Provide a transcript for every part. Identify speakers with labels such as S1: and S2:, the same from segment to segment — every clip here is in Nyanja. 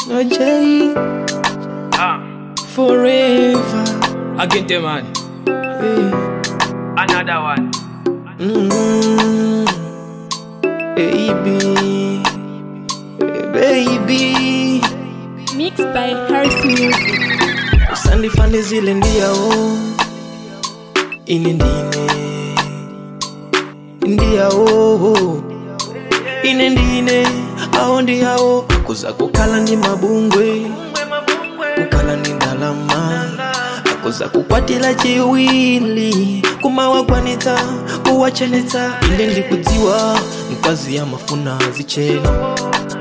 S1: Ajay
S2: Ah,
S1: forever.
S2: again, the man.
S1: Hey.
S2: Another one.
S1: Mm, baby, baby,
S3: Mixed by Harris Music.
S1: usandifane zile ndiyawo ine ndine ndiyawo ine ndine awo ndiyawo akuza kukhala ndi mabungwe kukhala ndi ndalama akuza kukwatira chiwili kumawagwanitsa kuwachenetsa ine ndikudziwa mkazi amafuna zichena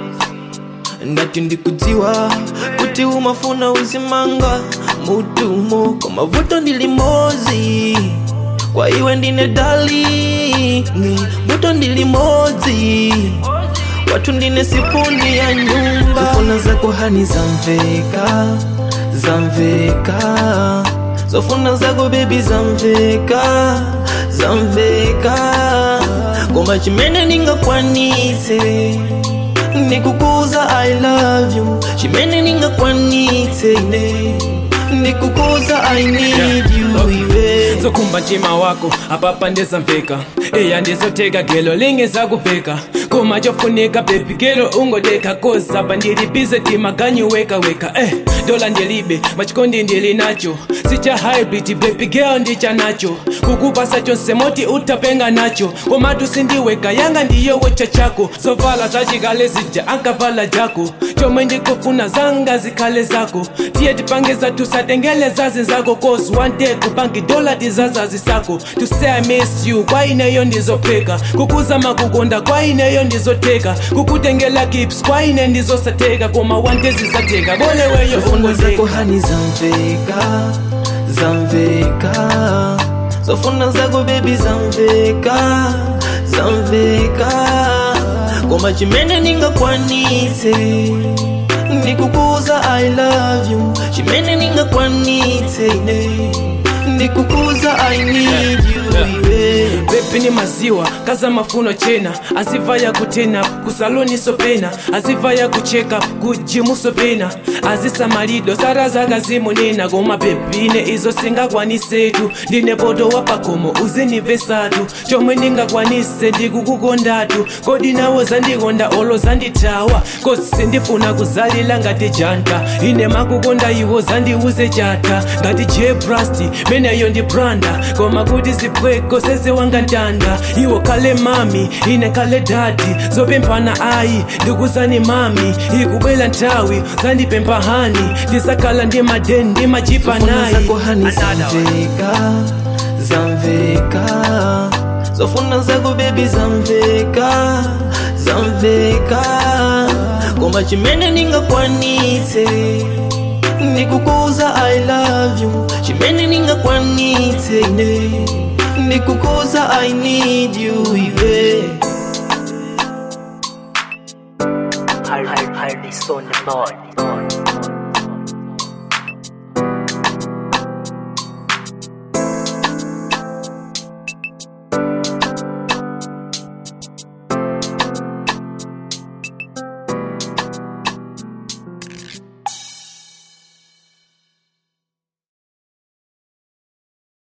S1: ndati ndikudziwa kuti umafuna uzimanga mutumo kwa mavuto ndili mozi kwa iwe ndine dali vuto ndili mozi watu ndine sipuni ya nyumba zofuna zako hani zamveka zamveka zofuna zako bebi zamveka zamveka koma chimene ningakwanitse ndikukuza i love you chimene ningakwanitse ine ndikukuza i need you iwe
S2: zokhumba mtima wako apapa ndezamveka eya ndizoteka gelo lingezakuveka koma chofunika bebi gelo ungodeka kozapa ndilibize timaganyu weka weka eh dola ndilibe machikondi ndili nacho sicha hybrid baby girl ndicha nacho kukupasa chonse moti utapenga nacho komatu sindiweka yanga ndiyo wecha chako zovala zachikale zija ankavala jako chomwe ndikufuna zanga zikhale zako tiye tipange zathu satengele zazi zako cause one day kupangi dola tizazazi sako to say i miss you kwa ineyo ndizopheka kukuzama kukonda kwa ineyo ndizoteka kukutengela gips kwa ine ndizosateka koma one day zizatheka boleweyo
S1: zofuna zako
S2: ungozeka
S1: hani zamveka zamveka zofuna zako bebi zamveka zamveka koma chimene ningakwanitse ndikukuza i love you chimene ningakwanitse ine ndikukuza i need you iwe
S2: bebi ni maziwa kaza mafuno chena aziva ya kutena kusaloni sopena aziva ya kucheka kujimu sopena azisamalido sara zakazimunena koma bebine izo singakwanisetu ndine poto wapakomo uzinivesatu chomwe ndingakwanise ndikukukondatu kodi nawo zandikonda olo zandithawa kosi sindifuna kuzalila ngati janta ine makukonda iwo zandiuze chata ngati jebrasti meneyo ndi branda koma kuti zipweko sezewangandanda iwo kale mami ine kale dadi zopemphana ayi ndikuzani mami ikubwela nthawi zandipempha hani ndisakhala ndi madeni ndi machipa
S1: zofuna
S2: nayi
S1: zako hani zamveka zamveka zofuna zako bebi zamveka zamveka koma chimene ningakwanitse ndikukuza i love you chimene ningakwanitse ine ndikukuza i need you iwe
S4: Hard, hard, hard, on the board.